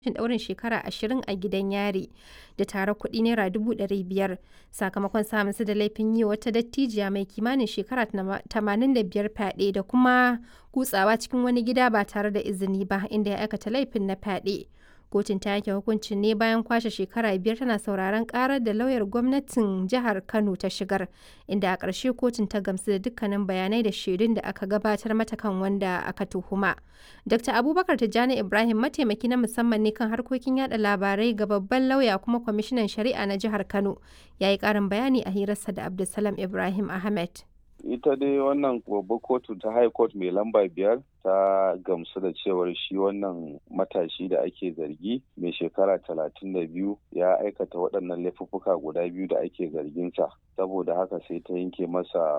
ɗaurin shekara ashirin a gidan yari da tarar kuɗi naira dubu ɗari biyar sakamakon samun su da laifin yi wata dattijiya mai kimanin shekara tamanin da biyar fyaɗe da kuma kutsawa cikin wani gida ba tare da izini ba inda ya aikata laifin na fyaɗe. Kotun ta yanke hukuncin ne bayan kwashe shekara biyar tana sauraron karar da lauyar gwamnatin jihar Kano ta shigar, inda a ƙarshe kotun ta gamsu da dukkanin bayanai da shaidun da aka gabatar mata kan wanda aka tuhuma. Dr. Abubakar Tijjani Ibrahim mataimaki na musamman ne kan harkokin yada labarai ga babban lauya kuma kwamishinan shari'a na jihar Kano, ya yi ƙarin bayani a hirarsa da Abdulsalam Ibrahim Ahmed. ita dai wannan babbar kotu ta high court mai lamba biyar ta gamsu da cewar shi wannan matashi da ake zargi mai shekara talatin da biyu ya aikata waɗannan laifuffuka guda biyu da ake zarginsa saboda haka sai ta yanke masa